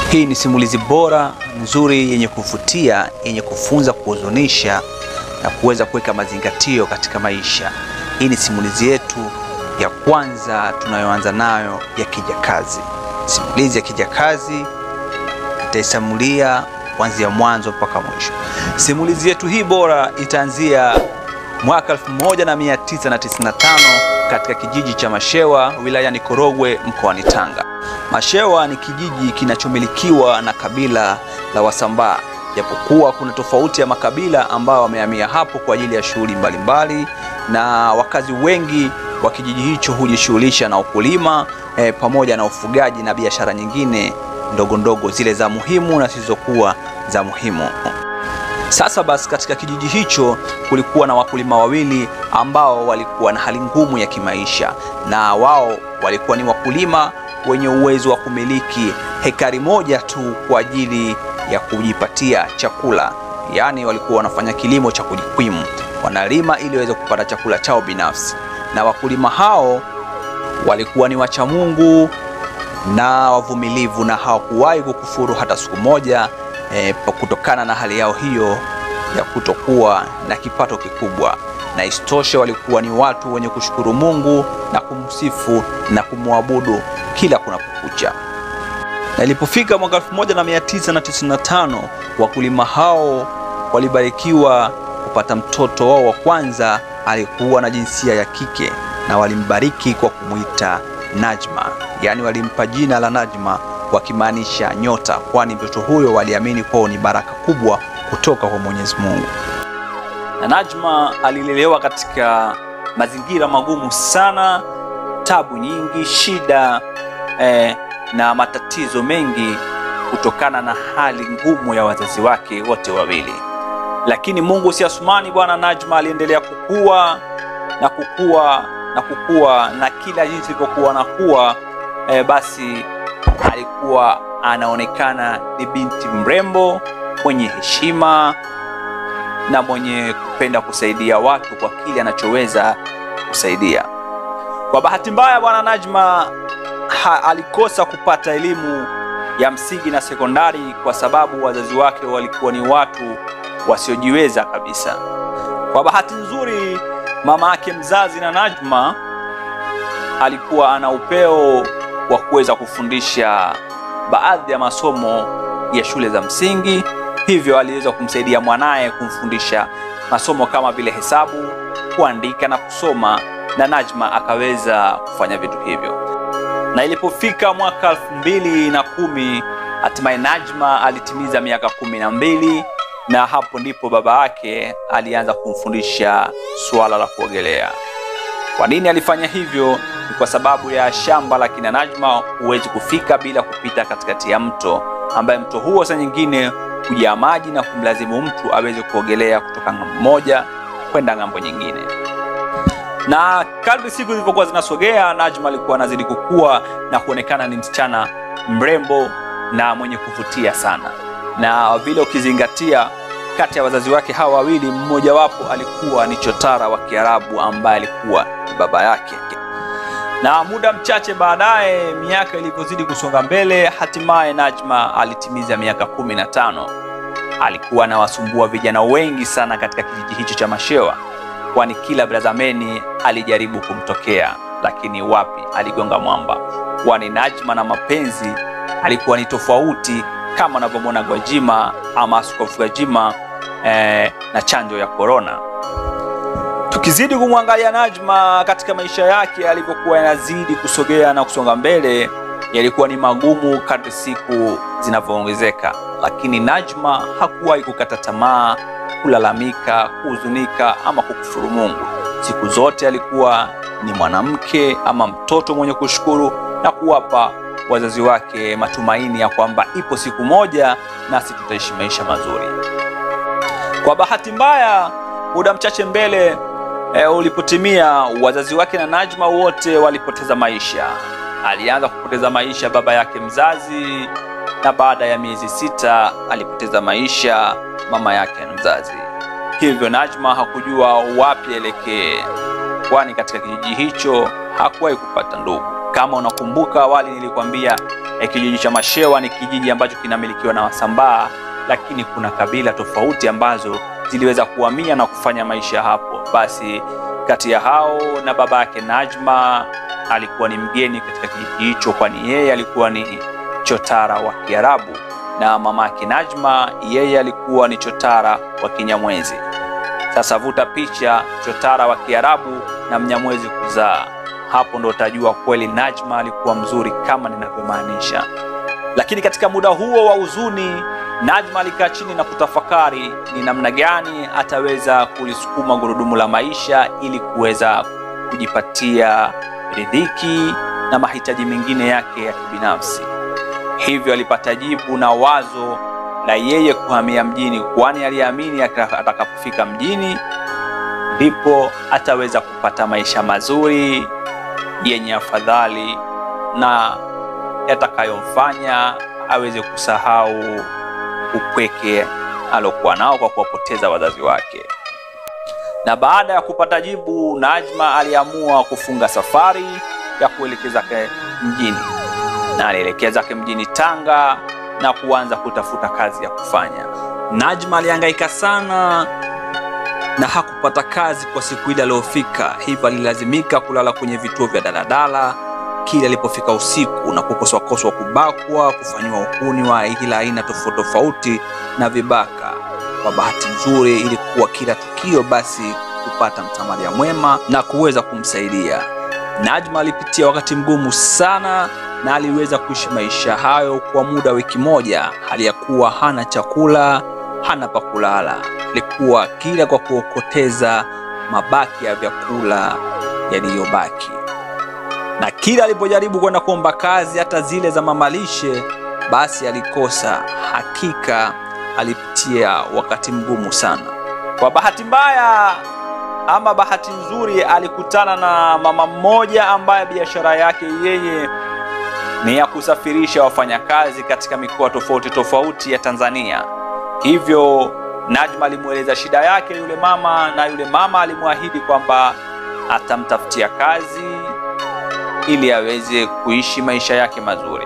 Hii ni simulizi bora nzuri, yenye kuvutia, yenye kufunza, kuhuzunisha na kuweza kuweka mazingatio katika maisha. Hii ni simulizi yetu ya kwanza tunayoanza nayo ya Kijakazi. Simulizi ya Kijakazi itaisimulia kuanzia mwanzo mpaka mwisho. Simulizi yetu hii bora itaanzia mwaka 1995 katika kijiji cha Mashewa wilayani Korogwe mkoani Tanga. Mashewa ni kijiji kinachomilikiwa na kabila la Wasambaa, japokuwa kuna tofauti ya makabila ambao wamehamia hapo kwa ajili ya shughuli mbalimbali, na wakazi wengi wa kijiji hicho hujishughulisha na ukulima e, pamoja na ufugaji na biashara nyingine ndogo ndogo zile za muhimu na zisizokuwa za muhimu. Sasa basi, katika kijiji hicho kulikuwa na wakulima wawili ambao walikuwa na hali ngumu ya kimaisha, na wao walikuwa ni wakulima wenye uwezo wa kumiliki hekari moja tu kwa ajili ya kujipatia chakula. Yaani walikuwa wanafanya kilimo cha kujikwimu, wanalima ili waweze kupata chakula chao binafsi. Na wakulima hao walikuwa ni wacha Mungu na wavumilivu, na hawakuwahi kukufuru hata siku moja e, kutokana na hali yao hiyo ya kutokuwa na kipato kikubwa, na isitoshe walikuwa ni watu wenye kushukuru Mungu na kumsifu na kumwabudu kila kunapokucha. Na ilipofika mwaka 1995 wakulima hao walibarikiwa kupata mtoto wao wa kwanza, alikuwa na jinsia ya kike, na walimbariki kwa kumwita Najma, yaani walimpa jina la Najma wakimaanisha nyota, kwani mtoto huyo waliamini kwao ni baraka kubwa kutoka kwa Mwenyezi Mungu. Na Najma alilelewa katika mazingira magumu sana, tabu nyingi, shida eh, na matatizo mengi kutokana na hali ngumu ya wazazi wake wote wawili, lakini Mungu si Asumani bwana. Najma aliendelea kukua na kukua na kukua, na kila jinsi ilivyokuwa nakuwa eh, basi alikuwa anaonekana ni binti mrembo mwenye heshima na mwenye kupenda kusaidia watu kwa kile anachoweza kusaidia. Kwa bahati mbaya, bwana Najma ha, alikosa kupata elimu ya msingi na sekondari kwa sababu wazazi wake walikuwa ni watu wasiojiweza kabisa. Kwa bahati nzuri, mama yake mzazi na Najma alikuwa ana upeo wa kuweza kufundisha baadhi ya masomo ya shule za msingi, hivyo aliweza kumsaidia mwanaye kumfundisha masomo kama vile hesabu, kuandika na kusoma, na Najma akaweza kufanya vitu hivyo. Na ilipofika mwaka elfu mbili na kumi hatimaye Najma alitimiza miaka kumi na mbili na hapo ndipo baba yake alianza kumfundisha suala la kuogelea. Kwa nini alifanya hivyo? Ni kwa sababu ya shamba la kina Najma huwezi kufika bila kupita katikati ya mto, ambaye mto huo saa nyingine hujaa maji na kumlazimu mtu aweze kuogelea kutoka ng'ambo moja kwenda ng'ambo nyingine. Na kadri siku zilivyokuwa zinasogea, Najma alikuwa anazidi kukua na kuonekana ni msichana mrembo na mwenye kuvutia sana, na vile ukizingatia kati ya wazazi wake hawa wawili, mmojawapo alikuwa ni chotara wa Kiarabu ambaye alikuwa ni baba yake. Na muda mchache baadaye, miaka ilivyozidi kusonga mbele, hatimaye Najma alitimiza miaka kumi na tano. Alikuwa anawasumbua vijana wengi sana katika kijiji hicho cha Mashewa, kwani kila brazameni alijaribu kumtokea, lakini wapi, aligonga mwamba, kwani Najma na mapenzi alikuwa ni tofauti, kama anavyomwona Gwajima ama Askofu Gwajima eh, na chanjo ya korona. Tukizidi kumwangalia Najma katika maisha yake alivyokuwa yanazidi kusogea na kusonga mbele, yalikuwa ni magumu kadri siku zinavyoongezeka, lakini Najma hakuwahi kukata tamaa, kulalamika, kuhuzunika ama kukufuru Mungu. Siku zote alikuwa ni mwanamke ama mtoto mwenye kushukuru na kuwapa wazazi wake matumaini ya kwamba ipo siku moja nasi tutaishi maisha mazuri. Kwa bahati mbaya, muda mchache mbele e, ulipotimia, wazazi wake na Najma wote walipoteza maisha. Alianza kupoteza maisha baba yake mzazi, na baada ya miezi sita alipoteza maisha mama yake mzazi. Hivyo Najma hakujua wapi elekee, kwani katika kijiji hicho hakuwahi kupata ndugu. Kama unakumbuka awali nilikwambia eh, kijiji cha Mashewa ni kijiji ambacho kinamilikiwa na Wasambaa, lakini kuna kabila tofauti ambazo ziliweza kuhamia na kufanya maisha hapo. Basi kati ya hao na baba yake Najma alikuwa ni mgeni katika kijiji hicho, kwani yeye alikuwa ni chotara wa Kiarabu na mama yake Najma yeye alikuwa ni chotara wa Kinyamwezi. Sasa vuta picha, chotara wa Kiarabu na Mnyamwezi kuzaa, hapo ndo utajua kweli Najma alikuwa mzuri kama ninavyomaanisha. Lakini katika muda huo wa huzuni, Najma alikaa chini na kutafakari ni namna gani ataweza kulisukuma gurudumu la maisha ili kuweza kujipatia ridhiki na mahitaji mengine yake ya kibinafsi. Hivyo alipata jibu na wazo la yeye kuhamia mjini, kwani aliamini atakapofika mjini ndipo ataweza kupata maisha mazuri yenye afadhali na yatakayomfanya aweze kusahau upweke alokuwa nao kwa kuwapoteza wazazi wake. Na baada ya kupata jibu, Najma aliamua kufunga safari ya kuelekea mjini na alielekea zake mjini Tanga na kuanza kutafuta kazi ya kufanya. Najma alihangaika sana na hakupata kazi kwa siku ile aliyofika, hivyo alilazimika kulala kwenye vituo vya daladala kila alipofika usiku na kukoswakoswa, kubakwa, kufanyiwa uhuni wa kila aina tofauti tofauti na vibaka. Kwa bahati nzuri, ilikuwa kila tukio basi kupata msamaria mwema na kuweza kumsaidia. Najma alipitia wakati mgumu sana na aliweza kuishi maisha hayo kwa muda wa wiki moja, hali ya kuwa hana chakula, hana pa kulala. Alikuwa kila kwa kuokoteza mabaki ya vyakula yaliyobaki, na kila alipojaribu kwenda kuomba kazi, hata zile za mamalishe, basi alikosa. Hakika alipitia wakati mgumu sana. Kwa bahati mbaya ama bahati nzuri, alikutana na mama mmoja ambaye biashara yake yeye ni ya kusafirisha wafanyakazi katika mikoa tofauti tofauti ya Tanzania. Hivyo Najma alimweleza shida yake yule mama, na yule mama alimwahidi kwamba atamtafutia kazi ili aweze kuishi maisha yake mazuri.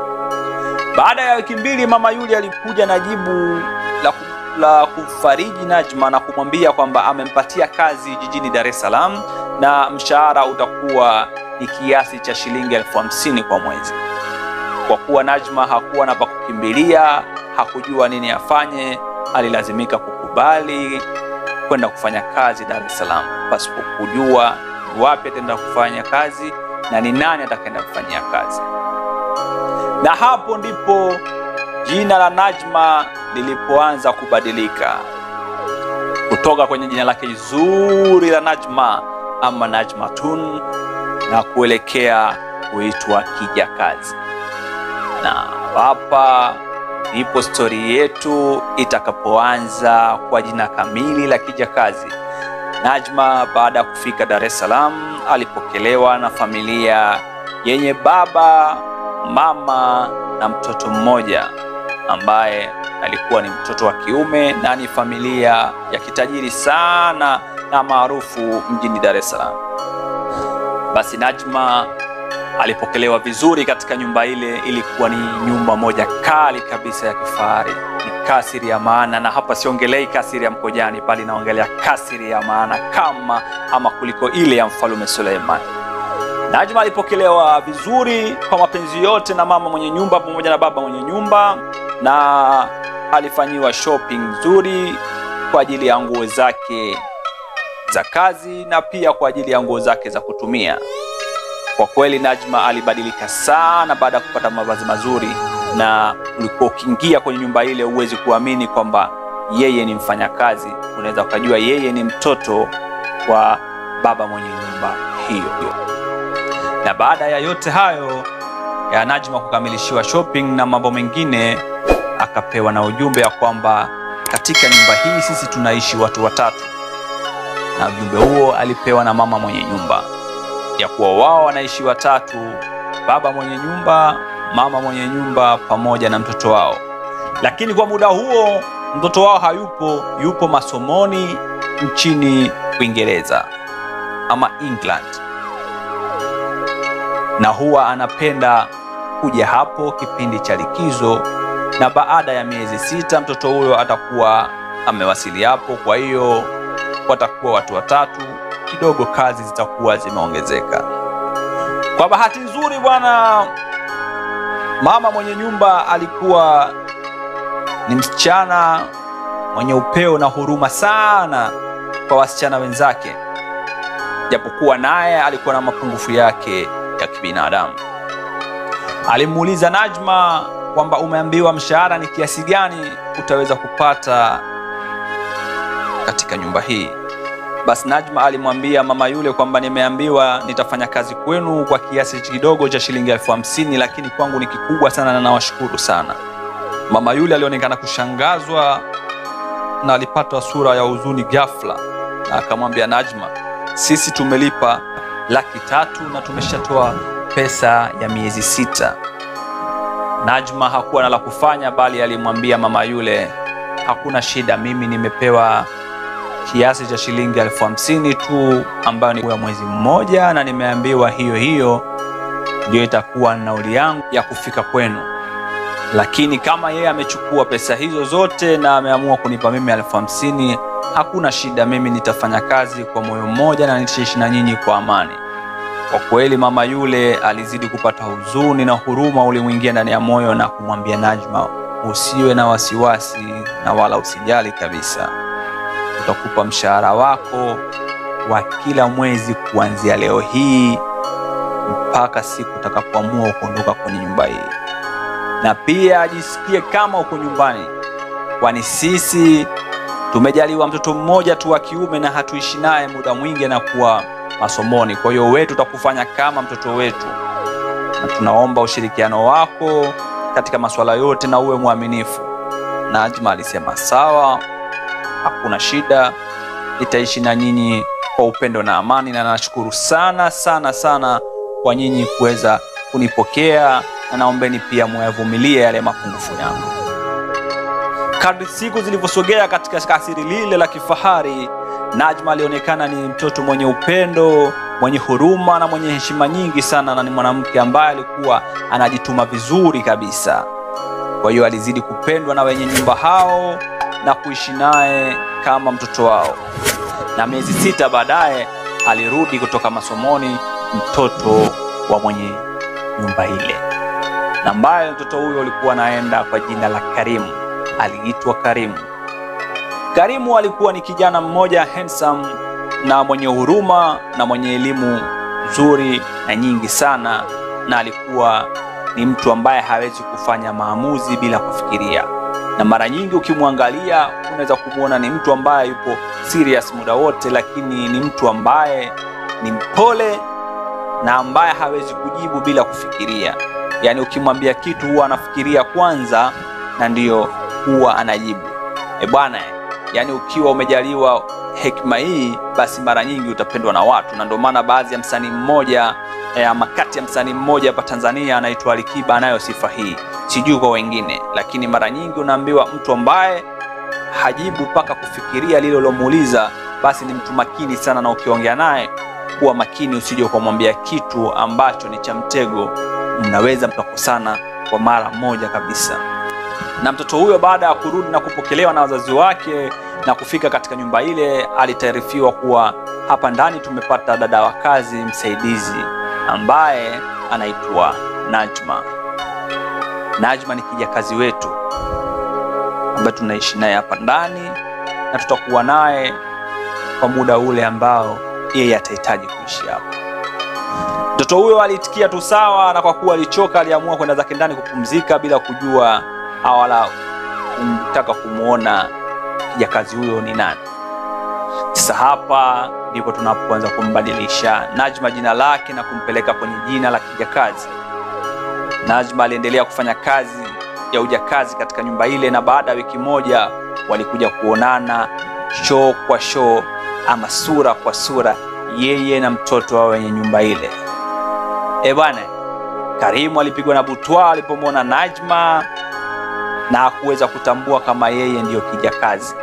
Baada ya wiki mbili, mama yule alikuja na jibu la, la kumfariji Najma na kumwambia kwamba amempatia kazi jijini Dar es Salaam na mshahara utakuwa ni kiasi cha shilingi elfu hamsini kwa mwezi. Kwa kuwa Najma hakuwa na pa kukimbilia, hakujua nini afanye, alilazimika kukubali kwenda kufanya kazi Dar es Salaam pasipo kujua ni wapi ataenda kufanya kazi na ni nani atakaenda kufanyia kazi. Na hapo ndipo jina la Najma lilipoanza kubadilika kutoka kwenye jina lake zuri la Najma ama Najmatun na kuelekea kuitwa Kijakazi. Na hapa ndipo stori yetu itakapoanza kwa jina kamili la Kijakazi. Najma baada ya kufika Dar es Salaam alipokelewa na familia yenye baba, mama na mtoto mmoja ambaye alikuwa ni mtoto wa kiume na ni familia ya kitajiri sana na maarufu mjini Dar es Salaam. Basi Najma alipokelewa vizuri katika nyumba ile. Ilikuwa ni nyumba moja kali kabisa ya kifahari, ni kasiri ya maana, na hapa siongelei kasiri ya Mkojani, bali naongelea kasiri ya maana kama ama kuliko ile ya mfalume Suleiman. Najma alipokelewa vizuri kwa mapenzi yote na mama mwenye nyumba pamoja na baba mwenye nyumba, na alifanyiwa shopping nzuri kwa ajili ya nguo zake za kazi na pia kwa ajili ya nguo zake za kutumia. Kwa kweli Najma alibadilika sana baada ya kupata mavazi mazuri, na ulikuwa ukiingia kwenye nyumba ile huwezi kuamini kwamba yeye ni mfanyakazi, unaweza ukajua yeye ni mtoto wa baba mwenye nyumba hiyo. Na baada ya yote hayo ya Najma kukamilishiwa shopping na mambo mengine, akapewa na ujumbe ya kwamba katika nyumba hii sisi tunaishi watu watatu, na ujumbe huo alipewa na mama mwenye nyumba ya kuwa wao wanaishi watatu, baba mwenye nyumba, mama mwenye nyumba pamoja na mtoto wao. Lakini kwa muda huo mtoto wao hayupo, yupo masomoni nchini Uingereza ama England. na huwa anapenda kuja hapo kipindi cha likizo, na baada ya miezi sita mtoto huyo atakuwa amewasili hapo. Kwa hiyo watakuwa watu watatu, kidogo kazi zitakuwa zimeongezeka. Kwa bahati nzuri, bwana mama mwenye nyumba alikuwa ni msichana mwenye upeo na huruma sana kwa wasichana wenzake, japokuwa naye alikuwa na mapungufu yake ya kibinadamu. Alimuuliza Najma kwamba umeambiwa mshahara ni kiasi gani utaweza kupata katika nyumba hii. Basi Najma alimwambia mama yule kwamba nimeambiwa nitafanya kazi kwenu kwa kiasi kidogo cha shilingi elfu hamsini lakini kwangu ni kikubwa sana na nawashukuru sana. Mama yule alionekana kushangazwa na alipata sura ya huzuni ghafla, na akamwambia Najma, sisi tumelipa laki tatu na tumeshatoa pesa ya miezi sita. Najma hakuwa na la kufanya, bali alimwambia mama yule, hakuna shida, mimi nimepewa kiasi cha shilingi elfu hamsini tu ambayo ni ya mwezi mmoja, na nimeambiwa hiyo hiyo ndio itakuwa nauli yangu ya kufika kwenu. Lakini kama yeye amechukua pesa hizo zote na ameamua kunipa mimi elfu hamsini hakuna shida, mimi nitafanya kazi kwa moyo mmoja na nitaishi na nyinyi kwa amani. Kwa kweli mama yule alizidi kupata huzuni na huruma ulimwingia ndani ya moyo na kumwambia Najma, usiwe na wasiwasi na wala usijali kabisa, tutakupa mshahara wako wa kila mwezi kuanzia leo hii mpaka siku utakapoamua kuondoka kwenye nyumba hii, na pia ajisikie kama uko nyumbani, kwani sisi tumejaliwa mtoto mmoja tu wa kiume na hatuishi naye muda mwingi na kuwa masomoni. Kwa hiyo wetu tutakufanya kama mtoto wetu, na tunaomba ushirikiano wako katika masuala yote na uwe mwaminifu. Najma alisema sawa, hakuna shida, nitaishi na nyinyi kwa upendo na amani, na nashukuru sana sana sana kwa nyinyi kuweza kunipokea, na naombeni pia muyavumilie yale mapungufu yangu. Kadri siku zilivyosogea katika kasiri lile la kifahari, Najma alionekana ni mtoto mwenye upendo, mwenye huruma na mwenye heshima nyingi sana, na ni mwanamke ambaye alikuwa anajituma vizuri kabisa. Kwa hiyo alizidi kupendwa na wenye nyumba hao na kuishi naye kama mtoto wao, na miezi sita baadaye alirudi kutoka masomoni mtoto wa mwenye nyumba ile, na ambaye mtoto huyo alikuwa anaenda kwa jina la Karimu. Aliitwa Karimu. Karimu alikuwa ni kijana mmoja handsome na mwenye huruma na mwenye elimu nzuri na nyingi sana, na alikuwa ni mtu ambaye hawezi kufanya maamuzi bila kufikiria, na mara nyingi ukimwangalia unaweza kumwona ni mtu ambaye yupo serious muda wote, lakini ni mtu ambaye ni mpole na ambaye hawezi kujibu bila kufikiria. Yaani ukimwambia kitu huwa anafikiria kwanza na ndiyo huwa anajibu. E bwana, yaani ukiwa umejaliwa hekima hii, basi mara nyingi utapendwa na watu, na ndio maana baadhi ya msanii mmoja eh, ama kati ya msanii mmoja hapa Tanzania anaitwa Alikiba anayo sifa hii, sijui kwa wengine, lakini mara nyingi unaambiwa mtu ambaye hajibu mpaka kufikiria lile ulomuuliza, basi ni mtu makini sana, na ukiongea naye kuwa makini, usije ukamwambia kitu ambacho ni cha mtego, mnaweza mkakosana kwa mara moja kabisa. Na mtoto huyo baada ya kurudi na kupokelewa na wazazi wake na kufika katika nyumba ile, alitaarifiwa kuwa hapa ndani tumepata dada wa kazi msaidizi ambaye anaitwa Najma. Najma ni kijakazi wetu ambaye tunaishi naye hapa ndani na tutakuwa naye kwa muda ule ambao yeye atahitaji kuishi hapa. Mtoto huyo alitikia tu sawa, na kwa kuwa alichoka, aliamua kwenda zake ndani kupumzika bila kujua au wala kumtaka kumwona kijakazi huyo ni nani. Sasa hapa ndipo tunapoanza kumbadilisha Najma jina lake na kumpeleka kwenye jina la kijakazi. Najma aliendelea kufanya kazi ya ujakazi katika nyumba ile, na baada ya wiki moja walikuja kuonana show kwa show, ama sura kwa sura, yeye na mtoto wa wenye nyumba ile. E bwana, Karimu alipigwa na butwa alipomwona Najma na hakuweza kutambua kama yeye ndiyo kijakazi.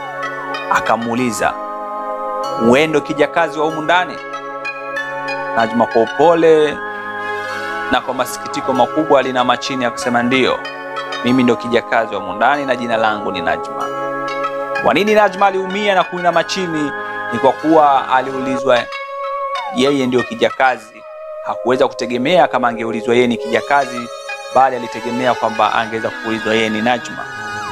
Akamuuliza, wewe ndo kijakazi wa humu ndani? Najma kwa upole na kwa masikitiko makubwa alinama chini akasema, ndiyo, mimi ndio kijakazi wa Mundani na jina langu ni Najma. Kwa nini Najma aliumia na kuinama chini? Ni kwa kuwa aliulizwa yeye ndio kijakazi. Hakuweza kutegemea kama angeulizwa yeye ni kijakazi, bali alitegemea kwamba angeweza kuulizwa yeye ni Najma.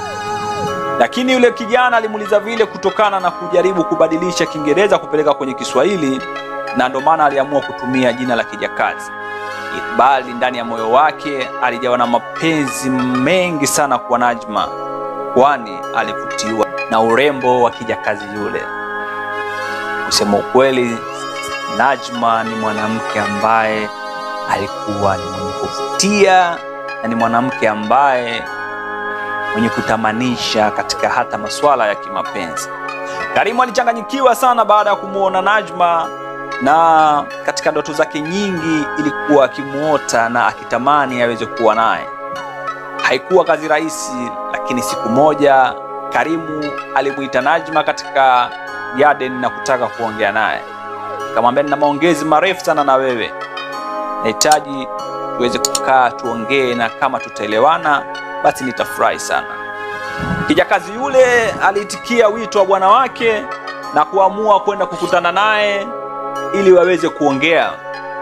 Lakini yule kijana alimuuliza vile kutokana na kujaribu kubadilisha Kiingereza kupeleka kwenye Kiswahili, na ndio maana aliamua kutumia jina la kijakazi, bali ndani ya moyo wake alijawa na mapenzi mengi sana kwa Najma, kwani alivutiwa na urembo wa kijakazi yule. Kusema ukweli, Najma ni mwanamke ambaye alikuwa ni mwenye kuvutia na ni mwanamke ambaye mwenye kutamanisha katika hata masuala ya kimapenzi. Karimu alichanganyikiwa sana baada ya kumwona Najma, na katika ndoto zake nyingi ilikuwa akimuota na akitamani aweze kuwa naye. Haikuwa kazi rahisi, lakini siku moja Karimu alimuita Najma katika garden na kutaka kuongea naye. Akamwambia, nina maongezi marefu sana na wewe, nahitaji tuweze kukaa tuongee, na kama tutaelewana basi nitafurahi sana. Kijakazi yule aliitikia wito wa bwana wake na kuamua kwenda kukutana naye ili waweze kuongea.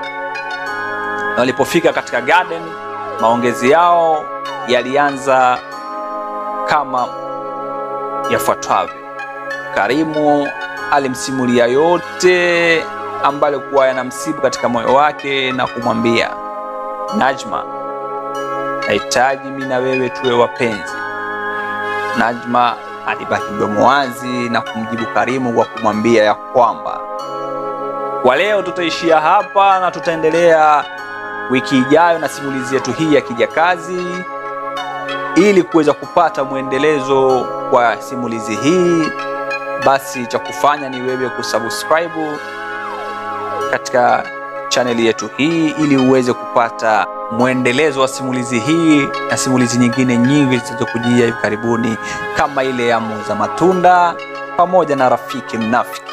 Na walipofika katika garden, maongezi yao yalianza kama yafuatavyo. Karimu alimsimulia yote ambayo alikuwa yanamsibu katika moyo wake na kumwambia Najma, nahitaji mimi na wewe tuwe wapenzi. Najma alibaki mdomo wazi na kumjibu Karimu kwa kumwambia ya kwamba kwa leo tutaishia hapa na tutaendelea wiki ijayo na simulizi yetu hii ya kijakazi, ili kuweza kupata mwendelezo wa simulizi hii. Basi cha kufanya ni wewe kusubscribe katika chaneli yetu hii ili uweze kupata mwendelezo wa simulizi hii na simulizi nyingine nyingi zitazokujia hivi karibuni, kama ile ya muuza matunda pamoja na rafiki mnafiki.